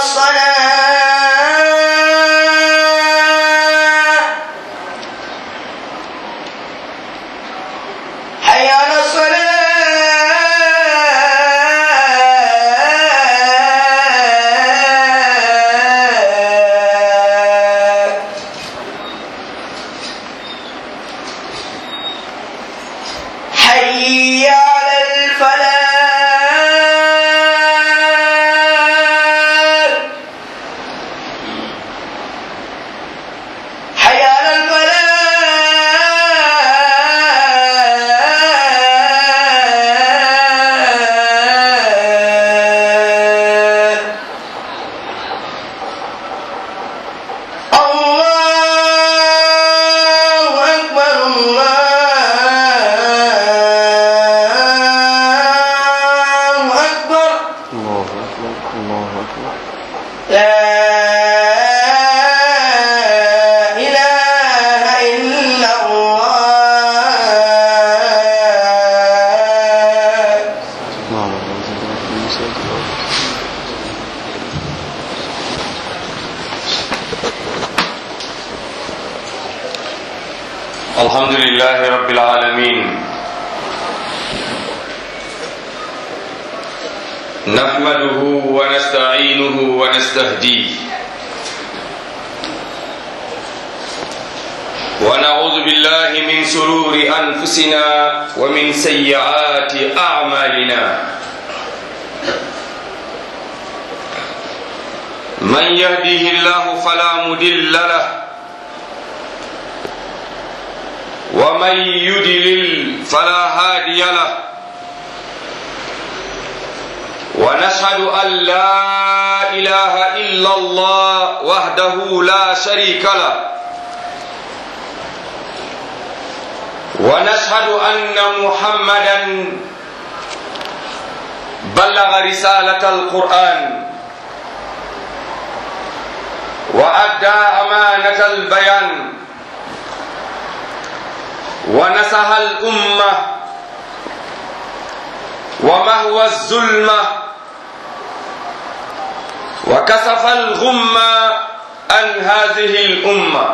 الصلاة حي على الصلاة حي على الفلاح حي على الفلاح الله أكبر الله أكبر الله أكبر الله أكبر لا إله إلا الله نعم الله الحمد لله رب العالمين نحمده ونستعينه ونستهديه ونعوذ بالله من شرور أنفسنا ومن سيئات أعمالنا من يهده الله فلا مضل له ومن يدلل فلا هادي له ونشهد أن لا إله إلا الله وحده لا شريك له ونشهد أن محمدا بلغ رسالة القرآن وأدى أمانة البيان ونصح الأمة ومهوى الظلمة وكسف الغمة عن هذه الأمة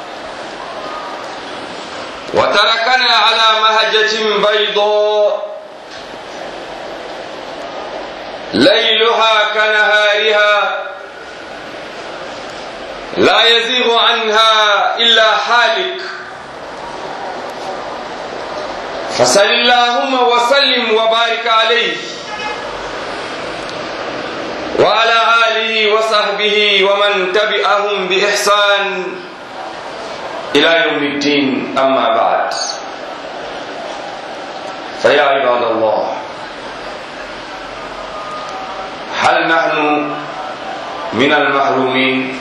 وتركنا على مهجة بيضاء ليلها كنهارها لا يزيغ عنها إلا حالك فصل اللهم وسلم وبارك عليه وعلى آله وصحبه ومن تبعهم بإحسان إلى يوم الدين أما بعد فيا عباد الله هل نحن من المحرومين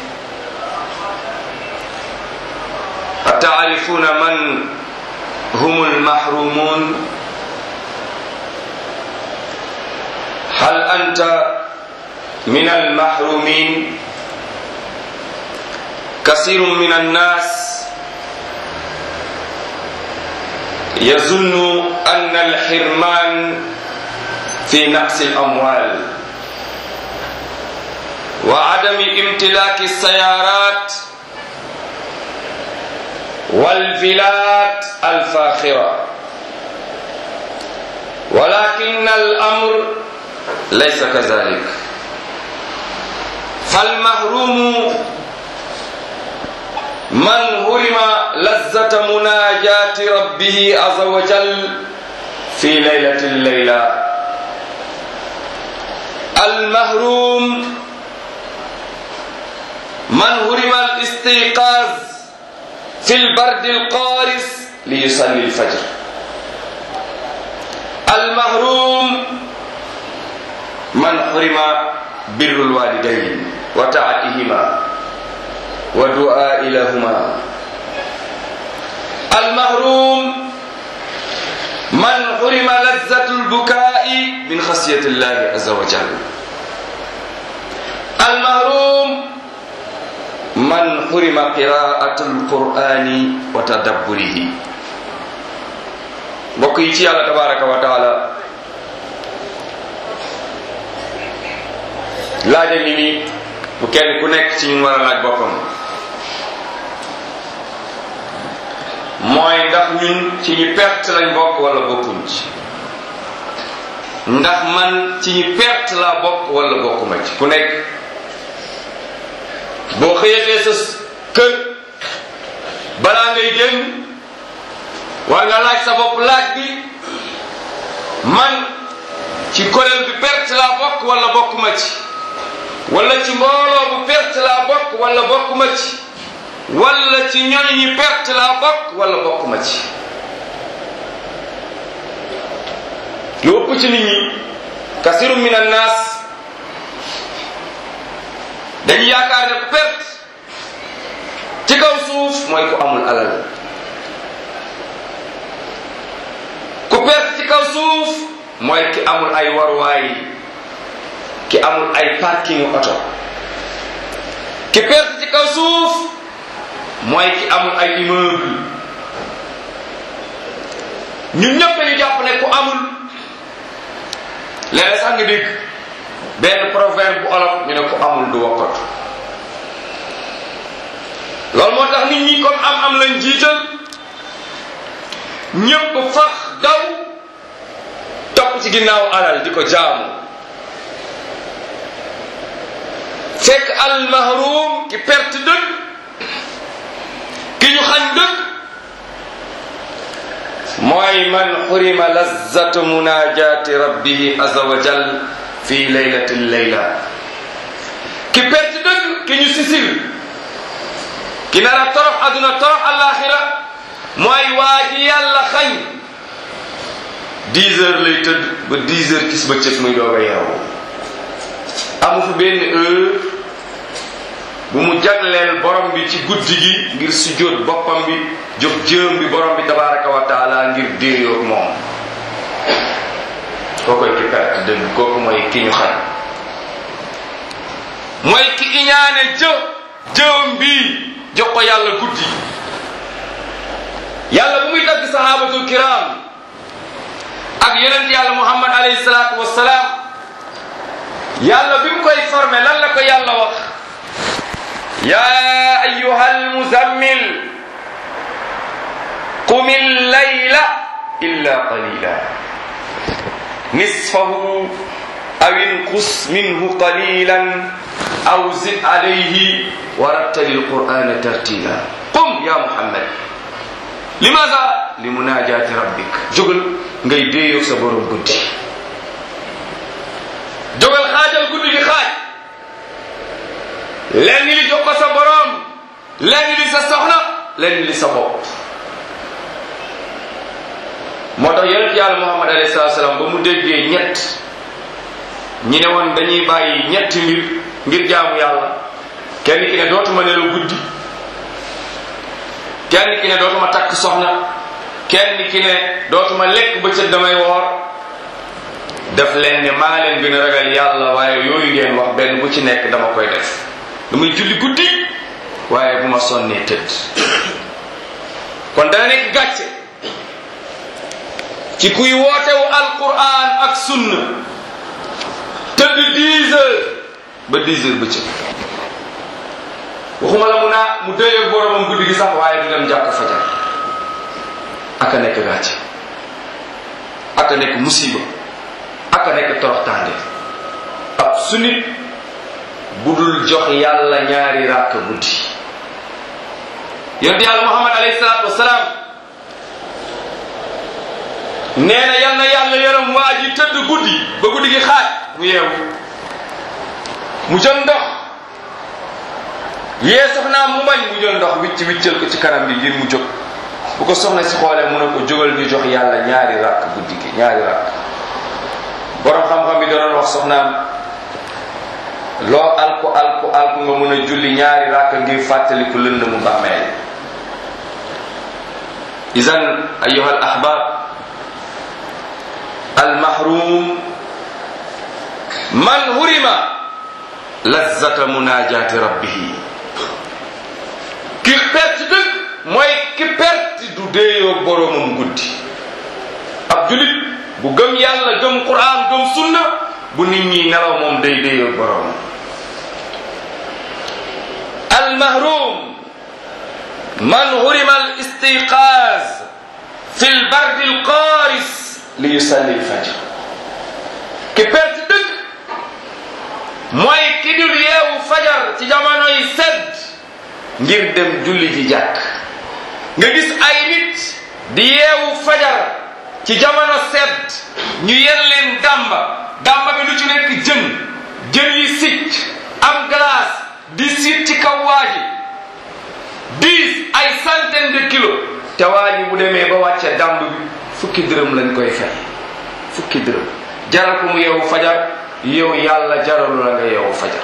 أتعرفون من هم المحرومون هل أنت من المحرومين كثير من الناس يظن أن الحرمان في نقص الأموال وعدم امتلاك السيارات والفلات الفاخرة ولكن الأمر ليس كذلك فالمحروم من هرم لذة مناجاة ربه عز وجل في ليلة الليلة المحروم من هرم الاستيقاظ في البرد القارس ليصلي الفجر المحروم من حرم بر الوالدين وطاعتهما ودعاء لهما المحروم من حرم لذة البكاء من خشية الله عز وجل المحروم من حرم قراءة القرآن وتدبره mbokk yi ci yàlla tabaraka wa taala laaja ngi ni bu kenn ku nekk ci ñu war a laaj boppam mooy ndax ñun ci ñi perte lañ bokk wala bokkuñ ci ndax man ci ñi perte laa bokk wala bokkuma ci ku nekk boo xëyatee sa kër balaa ngay génn war nga laaj sa bopp laaj bi man ci kuréel bi perte laa bokk wala bokkuma ci wala ci mbooloo bu perte laa bokk wala bokkuma ci wala ci ñoñ ñi perte laa bokk wala bokkuma ci lu ëpp ci nit ñi kasiru min annaas dañu yaakaar ne perte ci kaw suuf mooy ku amul alal ku perte ci kaw suuf mooy ki amul ay waruwaay ki amul ay parking oto ki perte ci kaw suuf mooy ki amul ay immeuble ñun ñëpp dañu jàpp ne ku amul léeg sax nga dégg benn proverbe bu olof ñu ne ku amul du wokkatu loolu moo tax nit ñi comme am am lañ jiital ñëpp fax daw topp ci ginnaaw alal di ko jaamu fekk al mahrum ki perte dëgg ki ñu xañ dëgg mooy man xurima lazzatu munajati rabbihi azza wa jal fi laylati layla ki perte dëgg ki ñu sisil ki nar a torox aduna torox alaxira mooy waa ji yàlla xañ dix heures lay tëdd ba dix heures gis ba cëg muy doog a yeewu amu fi benn heure bu mu jagleel borom bi ci guddi gi ngir sujjóot boppam bi jox jëm bi borom bi tabaraka wa taala ngir déeyoog moom kookoy ki perte dëgg kooku mooy ki ñu xam mooy ki iñaane jë jëm bi jox ko yàlla guddi yàlla bu muy tagg sahabatul kiram ak yonent yàlla muhammad alayhi salaatu wassalaam yàlla bi mu koy formé lan la ko yàlla wax يا أيها المزمل قم الليل إلا قليلا نصفه أو انقص منه قليلا أو زد عليه ورتل القرآن ترتيلا قم يا محمد لماذا لمناجاة ربك جغل ngay déeyoo sa borom guddi jógal xaajal guddi gi xaaj lenn li jox ko sa borom lenn li sa soxna lenn li sa bopp moo tax yonent yàlla muhammad alayhi salatu salaam ba mu déggee ñett ñi ne woon dañuy bàyyi ñetti mbir ngir jaamu yàlla kenn ki ne dootuma nelaw guddi kenn ki ne dootuma takk soxna kenn ki ne dootuma lekk bëccëg damay woor def leen ne maa leen gën a ragal yàlla waaye yooyu ngeen wax benn bu ci nekk dama koy def damay julli guddi waaye bu ma sonnee tëdd kon dana nekk gàcce ci kuy wootewu alquran ak sunna tëdd 10 heures ba 10 heures bëccëg waxuma la mu naa mu dëyeeg boromam guddi gi sax waaye du dem jàkk fajar aka nekk gàcce aka nekk musiba aka nekk toroxtaande ab su nit bu dul jox yàlla ñaari ràkk guddi yonent yàlla muhammad alayhi salaatu wasalaam nee na yal na yàlla yaram waa ji tëdd guddi ba guddi gi xaaj mu yeewu mu jël ndox yee soxnaam mu bañ mu jël ndox wicc wiccal ko ci kanam bi ngir mu jóg bu ko soxna si xoolee mu ne ko jógal ñu jox yàlla ñaari ràkk guddi gi ñaari ràkk borom xam-xam bi doon wax soxnaam loo alku alku alku nga mën a julli ñaari ràkk ngir fàttaliku lënd mu bàmmeel idan ayuha al ahbab al mahrum man hurima lazzata munajati rabbihi ki perte dëgg mooy ki perte du déeyoo boroomam guddi ab julit bu gëm yàlla gëm quran gëm sunna bu nit ñi nelaw moom day déeyoo boroomam المهروم من هرم الاستيقاظ في البرد القارس ليصلي الفجر ki perte dëgg mooy ki dul yeewu fajar ci jamono yi sedd ngir dem julli ji jàkk nga gis ay nit di yeewu fajar ci jamono sedd ñu yen leen dàmba dàmba bi lu ci nekk jën jën yi sicc am glace di siit ci kaw waa ji dix ay centaine de kilos te waa ji bu demee ba wàcce dàmb bi fukki dërëm lañ koy fay fukki dërëm jaral ko mu yeewu fajar yow yàlla jaralu la nga yeewu fajar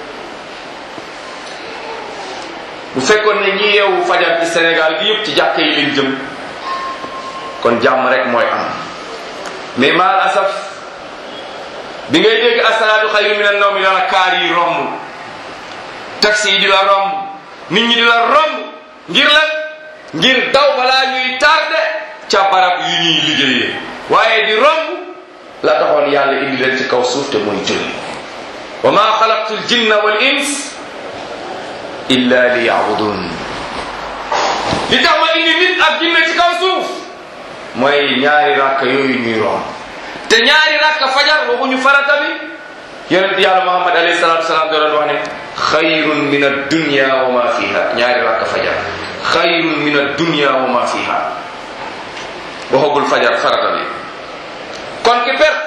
bu fekkoon ne ñi yeewu fajar ci Sénégal gi yëpp ci jàkka yi leen jëm kon jàmm rek mooy am mais maal asaf bi ngay dégg asalaatu xayru min an-nawm dala kaar yi romb taxi yi di la romb nit ñi di la romb ngir lan ngir daw balaa ñuy tardé ca barab yu ñuy liggéeyee waaye di romb la taxoon yàlla indi leen ci kaw suuf te mooy julli wa ma xalaqtu ljinna wal ins illa li yabudun li tax ma indi nit ak jinne ci kaw suuf mooy ñaari rakk yooyu ñuy romb te ñaari rakk fajar waxuñu farata bi yonent yàlla muhammad alayhi salatu wasalaam da doon wax ne xayrun min addunya wa ma fiha ñaari rakk fajar xayrun min addunya wa ma fiha waxagul fajar farata bi kon ki perte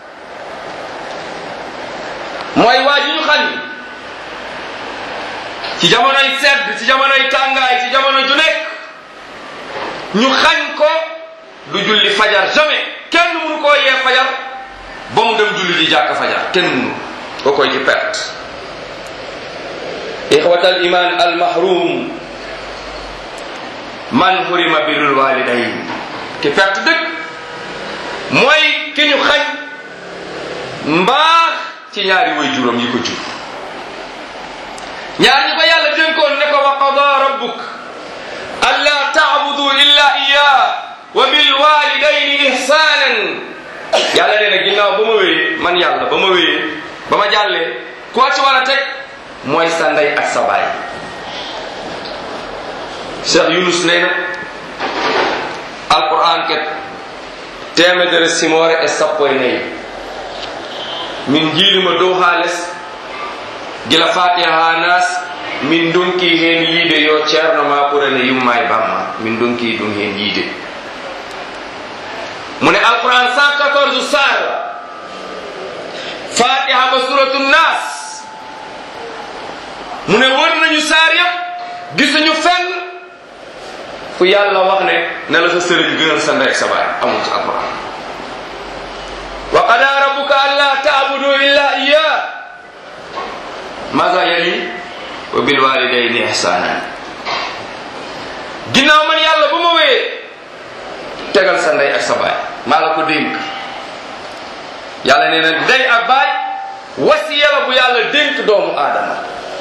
mooy waa ji ñu xam ni ci jamonoy sedd ci jamonoy tàngaay ci jamono ju nekk ñu xañ ko du julli fajar jamais kenn mënu koo yee fajar ba mu dem julli ji jàkk fajar kenn mënu ko koy ci perte ixwatal iman al mahrum man hurima birul walidayn ki perte dëgg mooy ki ñu xañ mbaax ci ñaari way juróom yi ko jur ñaar ñi ko yàlla dénkoon ne ko wa qada rabbuk alla taabudu illa iya wa bil walidayni ihsanan yàlla nee na ginnaaw ba ma wéyee man yàlla ba ma wéyee ba ma jàllee koo ci war a teg mooy sa ndey ak sa baay Cheikh Yunus nee na alquran ket temedere simore e sappo e nayyi min jiilima dow ha less gila fatiha ha nas min donki hen yiide yo ceerno ma ɓurana yumma e bamma min donki ɗum hen yiide mune alquran 114 sar fatiha ba suratu nas mune wër nañu saar yëpp gisuñu fenn fu yàlla wax ne ne la sa sëriñ gënal sa ndey ak sa baay amul ci alquran wa qada rabbuka alla ta'budu illa iya maga yali wa bil walidayni ihsana ginnaaw man yàlla bu ma wéyee tegal sa ndey ak sa baay maa la ko dénk yàlla nee na ndey ak baay wasiya la bu yàlla dénk doomu aadama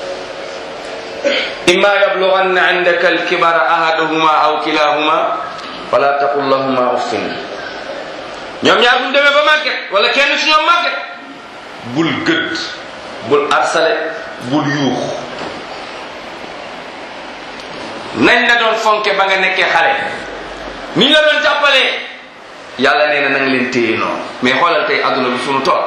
imma yablughanna indaka alkibara ahaduhuma aw kilahuma fala taqul lahuma uffin ñoom ñaar bu ñu demee ba màgget wala kenn ci ñoom màgget bul gëdd bul arsale bul yuux nañ la doon fonke ba nga nekkee xale ni la doon jàppalee yàlla nee na nang leen téye noonu mais xoolal tey adduna bi sunu tool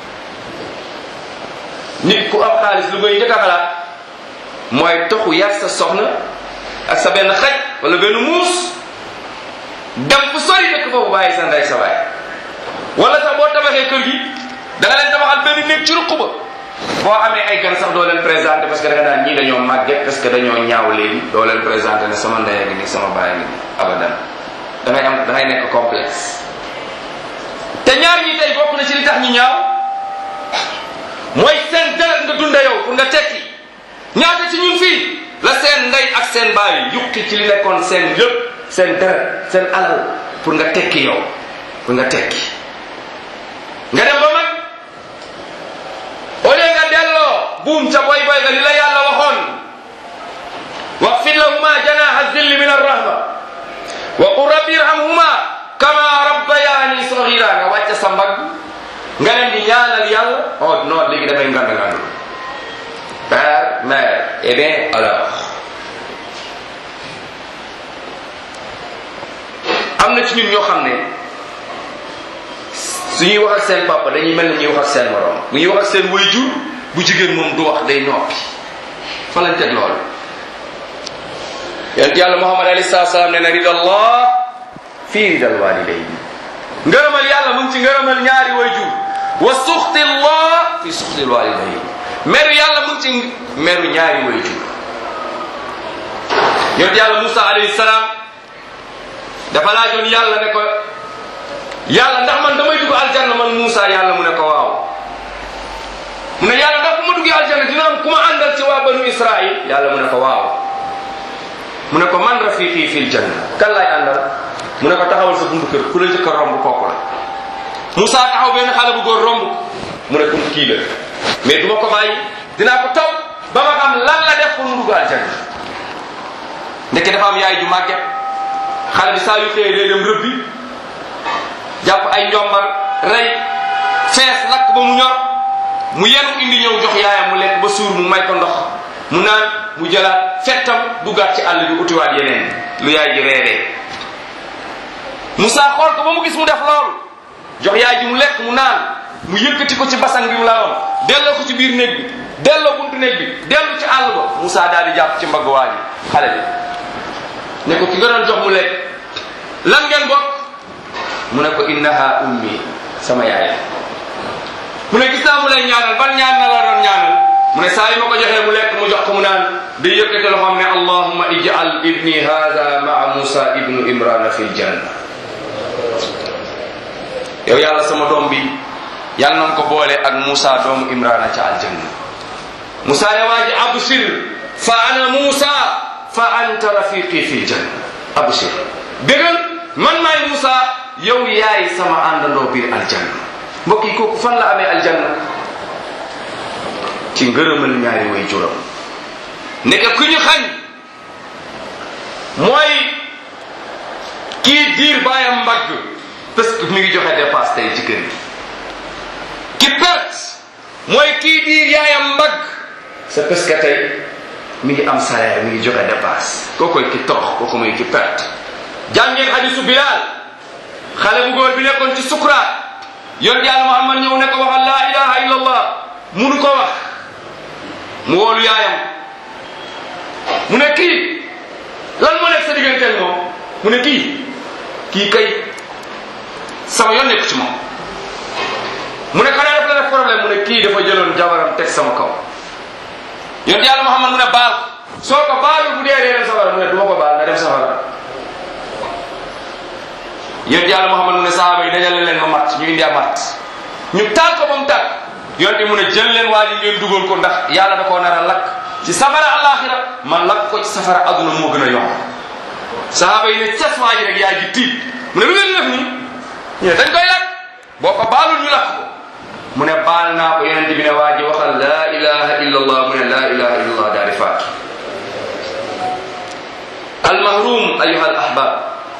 nit ku am xaalis lu ngay njëkk a xalaat mooy toxu yar sa soxna ak sa benn xaj wala benn muus dem fu sori dëkk foofu bàyyi sa ndey sa baay wala sax boo tabaxee kër gi da nga leen tabaxal benn néeg ci ruq ba boo amee ay gan sax doo leen présenté parce que da nga naan ñii dañoo màgget parce que dañoo ñaaw léegi doo leen présenté ne sama ndey a ngi nii sama baay a ngi nii abadan da ngay am da ngay nekk complexe te ñaar ñi tey bokk na ci li tax ñu ñaaw mooy seen deret nga dunda yow pour nga tekki ñaata ci ñun fii la seen ndey ak seen baay yukki ci li nekkoon seen yëpp seen deret seen alal pour nga tekki yow pour nga tekki nga dem ba mag au lieu nga delloo buum ca boy boy ga li la yàlla waxoon waxfir lahuma janaha zilli min arrahma wa qul rabbi irhamhuma kama rabbayani saghira nga wàcce sa mbagg nga leen di ñaanal yàlla oh non léegi damay ngand ngandu père mère eh bien alors am na ci ñun ñoo xam ne suñuy wax ak seen papa dañuy mel ni ñuy wax ak seen morom bu ñuy wax ak seen waajur bu jigéen moom du wax day noppi fa lañ teg loolu yonent yàlla muhammad alayhi salaatu salaam ne na ridallah fii ridal walidayn ngërëmal yàlla mu ngi ci ngërëmal ñaari waajur wa suxtillah fi suxtil walidayn meru yàlla mu ngi ci meru ñaari waajur yonent yàlla Musa alayhi salaam dafa laajoon yàlla ne ko yàlla ndax man damay dugg aljanna man Musa yàlla mu ne ko waaw mu ne yàlla ndax bu ma duggee aljanna dina am ku ma àndal ci waa banu Israil yàlla mu ne ko waaw mu ne ko man rafiqi fil janna kan laay àndal mu ne ko taxawal sa buntu kër ku la njëkk a romb kooku la Musa taxaw benn xale bu góor romb mu ne ko kii la mais du ma ko bàyyi dinaa ko taw ba ma xam lan la def pour mu dugg aljanna ndeke dafa am yaay ju màgget xale bi saa yu xëyee day dem rëbbi jàpp ay njombar rey fees lakk ba mu ñor mu yenu indi ñëw jox yaayam mu lekk ba suur mu may ko ndox mu naan mu jëlaat fettam duggaat ci àll bi utiwaat yeneen lu yaay ji reeree Moussa xool ko ba mu gis mu def loolu jox yaay ji mu lekk mu naan mu yëkkati ko ci basan bi mu laloon delloo ko ci biir néeg bi delloo buntu néeg bi dellu ci àll ba Moussa daal di jàpp ci mbagg waa ji xale bi ne ko ki nga doon jox mu lekk lan ngeen bokk mu ne ko innaha ummi sama yaay mu ne gis naa mu lay ñaanal ban ñaan na la doon ñaanal mu ne saa yi ma ko joxee mu lekk mu jox ko mu naan di yëkkate loxoom ne allahumma ij'al ibni hada maa musa ibnu imrana fi ljanna yow yàlla sama doom bi yàlla na ko boole ak musa doomu imrana ca aljanna musa ne waa ji absir fa ana musa fa anta rafiqi fi ljanna absir bégal man maay musa yow yaay sama àndandoo biir aljanna mbokk yi kooku fan la amee aljanna ci ngërëmal ñaari way juram nekk ku ñu xañ mooy kii diir baayam mbagg parce que mi ngi joxe dépasse tey ci kër gi ki perte mooy kii diir yaayam mbagg c'est parce que tey mi ngi am salaire mi ngi joxe dépasse kookoy ki torox kooku mooy ki perte jàngeen hadisu Bilal xale bu góor bi nekkoon ci sukuraat yoon yàlla Muhammad ñëw ne ko waxal laa ilaha illa allah munu ko wax mu woolu yaayam mu ne kii lan moo nekk sa digganteel moom mu ne kii kii kay sama yoon nekku ci moom mu ne xanaa daf la def problème mu ne kii dafa jëloon jabaram teg sama kaw yoon yàlla Muhammad mu ne baal soo ko baalul bu dee dee dem safara mu ne du ma ko baal na dem safara yonent yàlla Muhammad mu ne sahaaba yi dajale leen ma matt ñu indi a matt ñu taal ko ba mu tàkk yonent mu ne jël leen waa ji ngeen dugal ko ndax yàlla da koo nar a lakk ci safara alaxira man lakk ko ci safara aduna moo gën a yomb sahaaba yi ne cas waa ji rek yaa ji tiit mu ne lu ngeen def nii ñu ne dañ koy lakk boo ko baalul ñu lakk ko mu ne baal naa ko yonent bi ne waa ji waxal laa ilaha illa allah mu ne laa ilaha illa allah daal di faatu almahrum ayuha al ahbab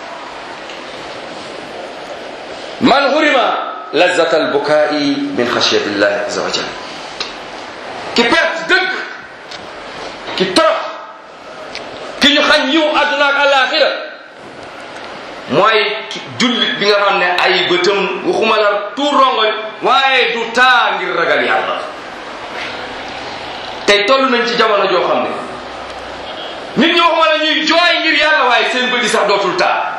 man hurima lazat albukai min xashyati llahi aza wa jal ki perte dëgg ki torox ki ñu xañ yiw àdduna ak alaxira mooy ki jullit bi nga xam ne ay bëtam waxuma la tuur rongoñ waaye du taa ngir ragal yàlla tey toll nañ ci jamono joo xam ne nit ñi waxuma la ñuy jooy ngir yàlla waaye seen bëdi sax dootul taa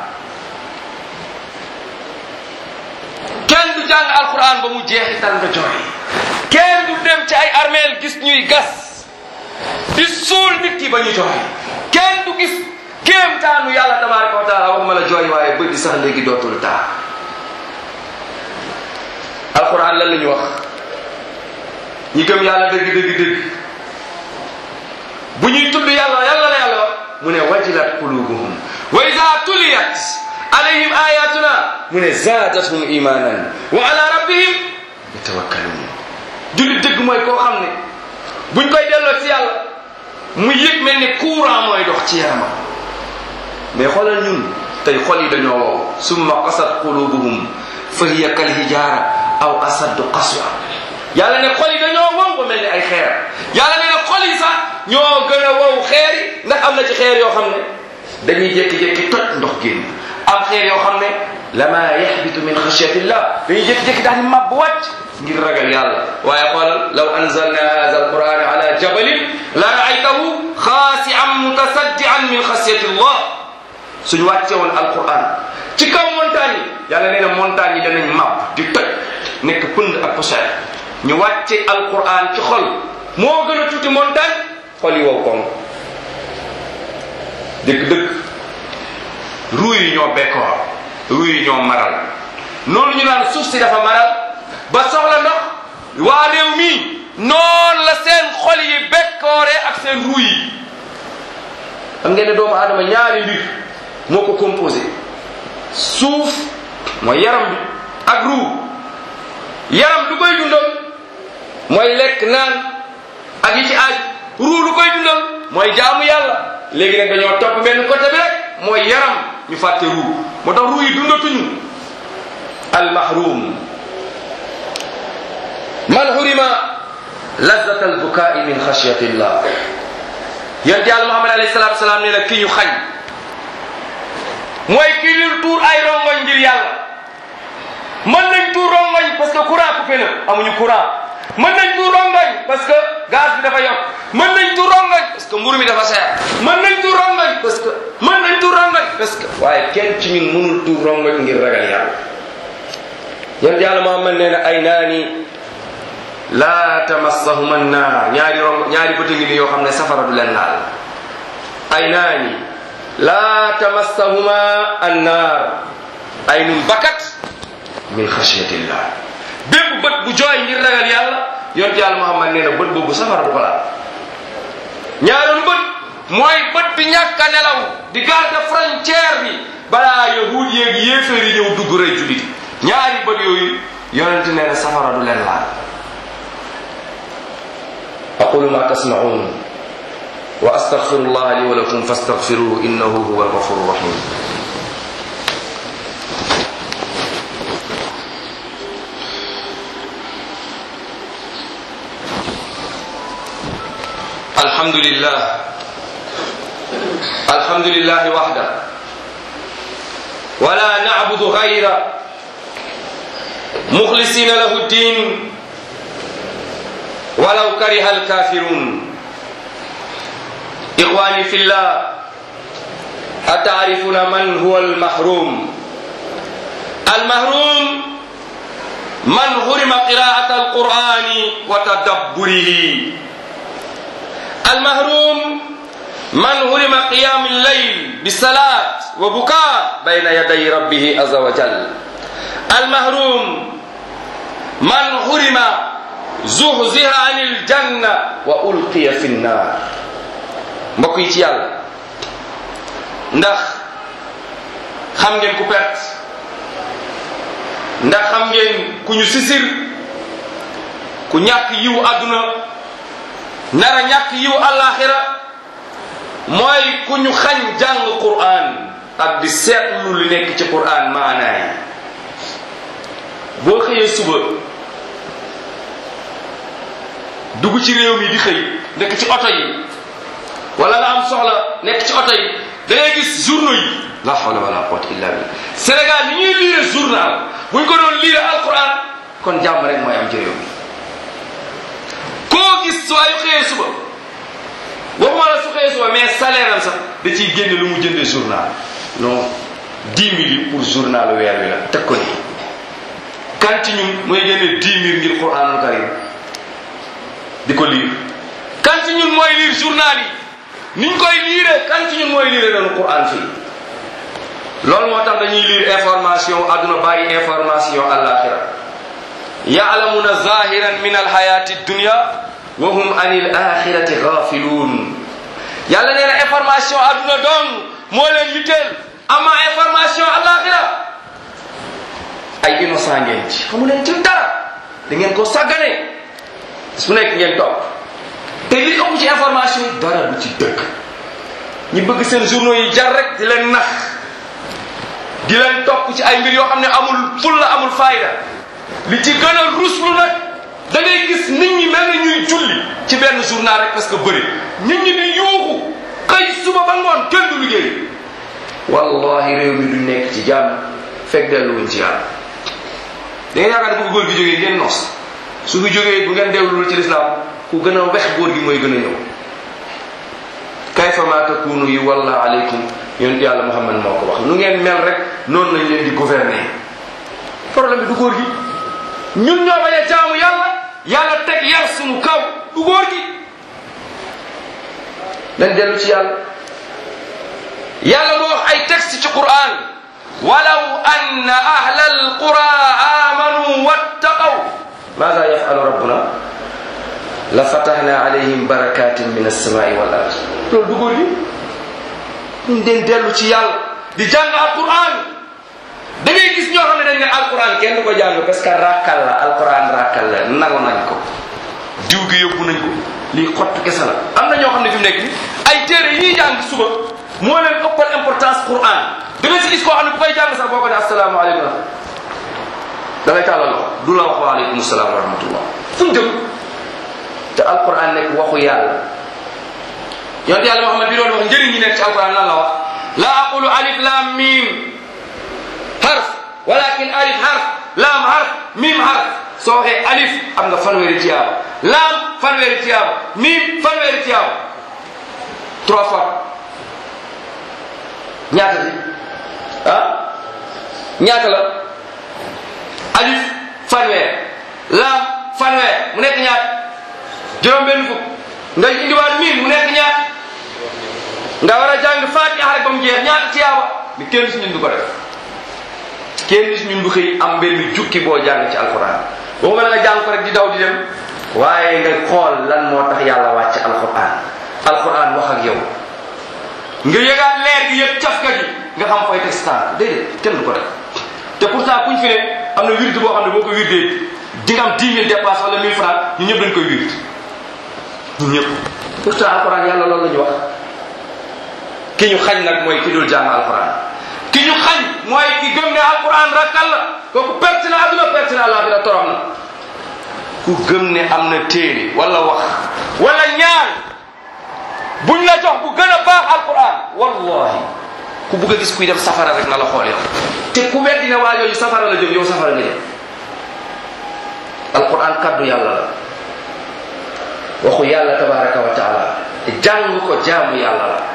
kenn du jàng alquran ba mu jeexital nga jooy kenn du dem ci ay armeel gis ñuy gas di suul nit ki ba ñu jooy kenn du gis kéemtaanu yàlla tabaraka wa taala waxuma la jooy waaye bëdi sax léegi dootul taa alquran lan la ñu wax ñi gëm yàlla dëgg dëgg dëgg bu ñuy tudd yàlla yàlla la yàlla wax mu ne wajilat qulubuhum wa ida tuliyat alayhim ayatuna mu ne zaadathum imanan wa ala rabbihim yatawakkalun jullit dëgg mooy koo xam ne buñ koy delloo ci yàlla mu yëg mel ni courant mooy dox ci yaramam mais xoolal ñun tey xol yi dañoo wow summa qasat qulubuhum fa hiya kal hijara aw asaddu qaswa yàlla ne xol yi dañoo wow ba mel ni ay xeer yàlla ne xol yi ñoo gën a wow xeer yi ndax am na ci xeer yoo xam ne dañuy jékki-jékki toj ndox génn am xeer yoo xam ne lama yaxbitu min xashyatillah dañuy jékki-jékki daal di màbb wàcc ngir ragal yàlla waaye xoolal law anzalna hada alquran ala jabalin la raaytahu xaasian mutasaddian min xashyatillah suñu wàcce woon alquran ci kaw montagne yi yàlla nee na montagne yi danañ màbb di toj nekk pënd ak poussière ñu wàcce alquran ci xol moo gën a tuuti montagne xol yi wow koŋ dëgg-dëgg ruu yi ñoo bekkoor ruu yi ñoo maral noonu ñu naan suuf si dafa maral ba soxla ndox waa réew mi noonu la seen xol yi bekkoore ak seen ruu yi xam ngeen ne doomu aadama ñaari mbir moo ko composé suuf mooy yaram bi ak ruu yaram lu koy dundal mooy lekk naan ak yi ci aaj ruu lu koy dundal mooy jaamu yàlla léegi nag dañoo topp benn côté bi rek mooy yaram ñu fàtte ruu moo tax ruu yi dundatuñu almahrum man hurima lazat albukaai min xashyati llah yonent yàlla muhammad alayhi salatu wasalaam nee na ki ñu xañ mooy kii ñu tuur ay rongoñ ngir yàlla mën nañ tuur rongoñ parce que courant coupé na amuñu courant mën nañ tuur rongoñ parce que gaz bi dafa yokk mën nañ tuur rongoñ parce que mburu mi dafa seer mën nañ tuur rongoñ parce que mën nañ tuur rongoñ parce que waaye kenn ci ñun mënul tuur rongoñ ngir ragal yàlla yonent yàlla muhammad nee na ay naani laa tamassahuma annaar ñaari rong ñaari bëtë ngi ni yoo xam ne safara du leen laal ay naani laa tamassahuma annaar ay nun bakat min xashyatillah bépp bët bu jooy ngir ragal yàlla yonent yàlla muhammad nee na bët boobu safara du ko laal ñaareelu bët mooy bët bi ñàkk a nelaw di garde frontière bi balaa yahud yéegi yéeféer yi ñëw dugg rey julit ñaari bët yooyu yonent nee na safara du leen laal aqulu ma tasmaun wa astaghfiru llah li wa lakum fastaghfiruhu innahu huwa alghafuru rahim الحمد لله الحمد لله وحده ولا نعبد غيره مخلصين له الدين ولو كره الكافرون إخواني في الله أتعرفون من هو المحروم المحروم من حرم قراءة القرآن وتدبره المحروم من حرم قيام الليل بالصلاة وبكاء بين يدي ربه عز وجل المحروم من حرم زحزح عن الجنة وألقي في النار mbokk yi ci yàlla ndax xam ngeen ku perte ndax xam ngeen ku ñu sisir ku ñàkk yiw àdduna nara ñàkk yiw àllaaxira mooy ku ñu xañ jàng Qur'an ak di seetlu lu nekk ci Qur'an maanaay boo xëyee suba dugg ci réew mi di xëy nekk ci oto yi wala nga am soxla nekk ci oto yi da ngay gis journaux yi la hawla wala quwwata illa billah Sénégal ni ñuy liire journal buñ ko doon liire alquran kon jàmm rek mooy am ci réew mi koo gis su ay xëyee suba waxuma la su xëyee suba mais salaire am sax da ciy génne lu mu jëndee journal non dix mille pour journal weer wi la teg ko nii kan ci ñun mooy génne dix mille ngir quranul karim di ko liir kan ci ñun mooy liir journal yi niñ koy liire kan ci ñun mooy liire noonu quran fii loolu moo tax dañuy liir information adduna bàyyi information alaxira yaalamuna zahiran min alhayati dunya wa hum an il axirati gafiluun yàlla nee na information adduna dong moo leen yitteel ama information alaxira ay innocent ngeen ci xamu leen ci dara da ngeen ko sàggane su nekk ngeen topp te li ëpp ci information yi dara du ci dëkk ñi bëgg seen journaux yi jar rek di leen nax di leen topp ci ay mbir yoo xam ne amul fulla amul fayda li ci gën a ruslu nag da ngay gis nit ñi mel na ñuy julli ci benn journal rek parce que bëri nit ñi di yuuxu xëy suba ba ngoon kenn du liggéey wallahi réew mi du nekk ci jàmm fekk delluwuñ ci yàlla da ngeen yaakaar ne bu góor gi jógee ngeen nos su fi jógee bu ngeen dellul ci lislaam ku gën a wex góor gi mooy gën a ñëw kayfa ma takunu yi walla aleykum yonent yàlla muhammad moo ko wax nu ngeen mel rek noonu lañ leen di gouverner problème bi du góor gi ñun ñoo bañ a jaamu yàlla yàlla teg yar sunu kaw du góor gi dañ dellu ci yàlla yàlla moo wax ay texte ci quran walaw anna ahla alqura amanu wattaqaw maada yafalu rabbuna la fatahna alayhim barakatin min alsamai wal ard loolu du góor gi ñu den dellu ci yàlla di jàng alquran da ngay gis ñoo xam ne dañ ne alquran kenn du ko jàng parce que rakkal la alquran rakkal la nangu nañ ko diw gi yóbbu nañ ko lii xottu kese la am na ñoo xam ne fi mu nekk ay téere yi ñuy jàng suba moo leen ëppal importance quran da nga si gis koo xam ne bu koy jàng sax boo ko ne asalaamaaleykum da ngay tàllal loxo du la wax waaleykum salaam wa rahmatullah fu mu jëm te alquran nekk waxu yàlla yonte yàlla Muhammad bi doon wax njëriñ ñi nekk ci alquran lan la wax la aqulu alif lam mim harf walakin alif harf lam harf mim harf soo waxee alif am nga fanweeri tiyaaba lam fanweeri tiyaaba mim fanweeri tiyaaba trois fois ñaata si ah ñaata la alif fanweer lam fanweer mu nekk ñaata juróom benn fukk nga indiwaat mim mu nekk ñaata nga war a jàng fatiha rek ba mu jeex ñaata tiyaaba mi kenn si ñun du ko def kenn si ñun du xëy am benn jukki boo jàng ci alquran boo nga nga jàng ko rek di daw di dem waaye nga xool lan moo tax yàlla wàcc alquran alquran wax ak yow nga yëgaat leer gi yëpp cafka gi nga xam fooy teg staan déedéet kenn du ko def te pourtant kuñ fi ne am na wirde boo xam ne boo ko wirdee di nga am 10 000 dépasse wala 1000 francs ñu ñëpp dañ koy wird ñun ñëpp pourtant alquran yàlla loolu la ñu wax ki ñu xañ nag mooy ki dul jàng alquran ki ñu xañ mooy ki gëm ne alquran rakkal la kooku perte na aduna perte na àllaaxira torox na ku gëm ne am na téere wala wax wala ñaan buñ la jox bu gën a baax alquran wallahi ku bugg a gis kuy dem safara rek na la xool yow te ku weddi ne waa yooyu safara la jëm yow safara nga jëm alquran kaddu yàlla la waxu yàlla tabaraka wa taala te jàng ko jaamu yàlla la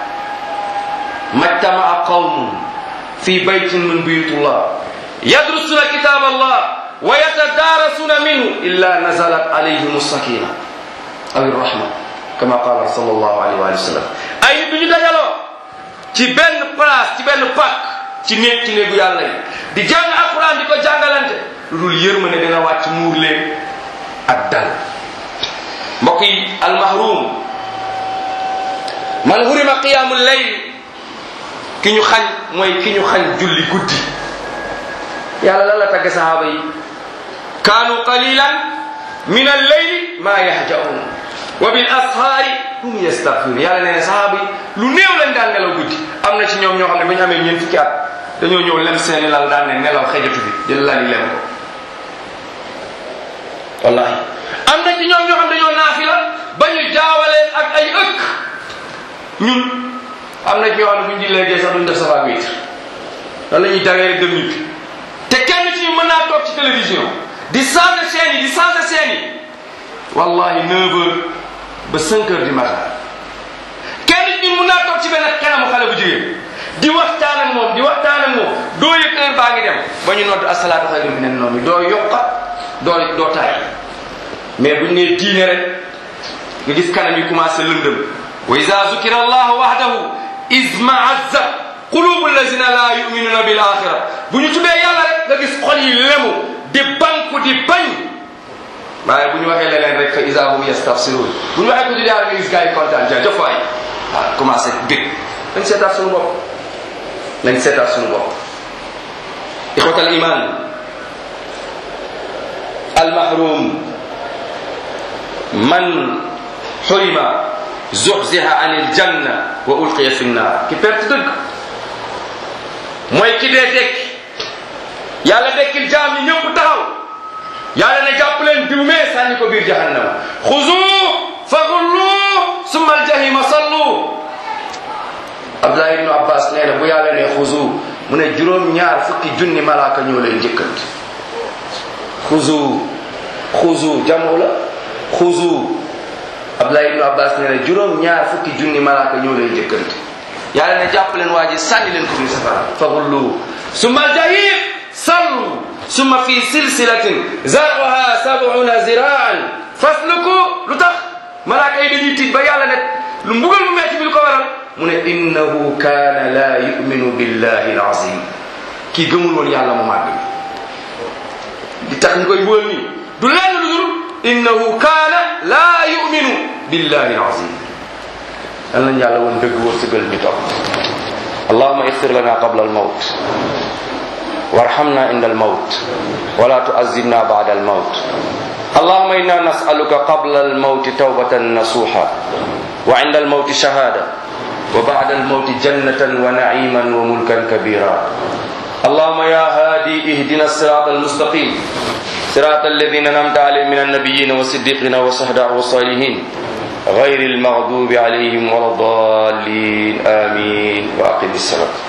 majtamaa qawmun fi baytin min buyutullah yadrusuna kitab allah wa yatadarasuna minhu illa nazalat alayhim sakina aw irrahma kama qala sallallahu alayhi wa sallam ay nit duñu dajaloo ci benn place ci benn pak ci néeg ci néegu yàlla yi di jàng alquran di ko jàngalante lu dul yërmane dina wàcc muur leen ak dal mbokk yi almahrum man hurima qiyamu layl ki ñu xañ mooy ki ñu xañ julli guddi yàlla lan la tagg sahaaba yi kaanu qalilan min alleyli ma yahjaun wa bil ashaari hum yastaghfirun yàlla nee na sahaaba yi lu néew lañ daan nelaw guddi am na ci ñoom ñoo xam ne ba ñu amee ñeent fukki at dañoo ñëw lem seeni lal daan ne nelaw xejatu bi jël lali lem ko wallahi am na ci ñoom ñoo xam dañoo naafila ba ñu jaawaleen ak ay ëkk ñun am na ci ñoo xam ne bu ñu di léegi sax duñ def safa witre lan la ñuy dagee rek dem ñibbi te kenn ci ñu mën naa toog ci télévision di changer chaîne yi di changer chaîne yi wallahi 9 heures ba 5 heures du matin kenn ci ñu mën naa toog ci benn kanamu xale bu jigéen di waxtaan ak moom di waxtaan ak moom doo yëg heure baa ngi dem ba ñu nodd asalaatu xayru minan nawmi doo yokkat doo doo taay mais buñ nee diine rek nga gis kanam yi commencé lëndëm wa ida zukira allahu wahdahu izmaazza qulubu allazina la yuminuna bil axira bu ñu tuddee yàlla rek nga gis xol yi lemu di banku di bañ waaye bu ñu waxee leneen rek fa isa hum yastafsirun bu ñu waxee ko tuddee yàlla nga gis gars yi kontaan jaajëf waay waaw commencé bég nañ seetaat suñu bopp nañ seetaat suñu bopp ixwatal iman المحروم من حرم زحزح عن الجنة وألقي في النار ki perte dëgg mooy ki dee dekki yàlla dekkil jaam yi ñëpp taxaw yàlla ne jàpp leen diw mee sànni ko biir jahannama xuzu fa xullu summa aljahima sallu abdullah ibnu abbas nee na bu yàlla ne xuzu mu ne juróom ñaar fukki junni malaaka ñoo leen njëkkante xuzu xuzu jamu la xuzu abdullah ibnu abbas nee na juróom ñaar fukki junni malaaka ñoo leen njëkkante yàlla ne jàpp leen waa ji sànni leen ko fi safara fagullu summa aljahim sallu summa fi silsilatin zaruha sabuna ziraan fasluku lu tax malaaka yi dañuy tiit ba yàlla ne lu mbugal mu metti bi lu ko waral mu ne innahu kaana la yuminu billahi alazim kii gëmul woon yàlla mu màgg di tax ñu koy bugal nii du lenn lu dul innahu kaana la yuminu billahi alazim yal nañ yàlla woon dëgg wërsëgal ñu topp allahuma ixfir lana qabla almawt warhamna inda almawt wala tuazibna bada almawt اللهم إنا نسألك قبل الموت توبة نصوحا وعند الموت شهادة وبعد الموت جنة ونعيما وملكا كبيرا اللهم يا هادي اهدنا الصراط المستقيم صراط الذين أنعمت عليهم من النبيين والصديقين والشهداء والصالحين غير المغضوب عليهم ولا الضالين آمين وأقم الصلاة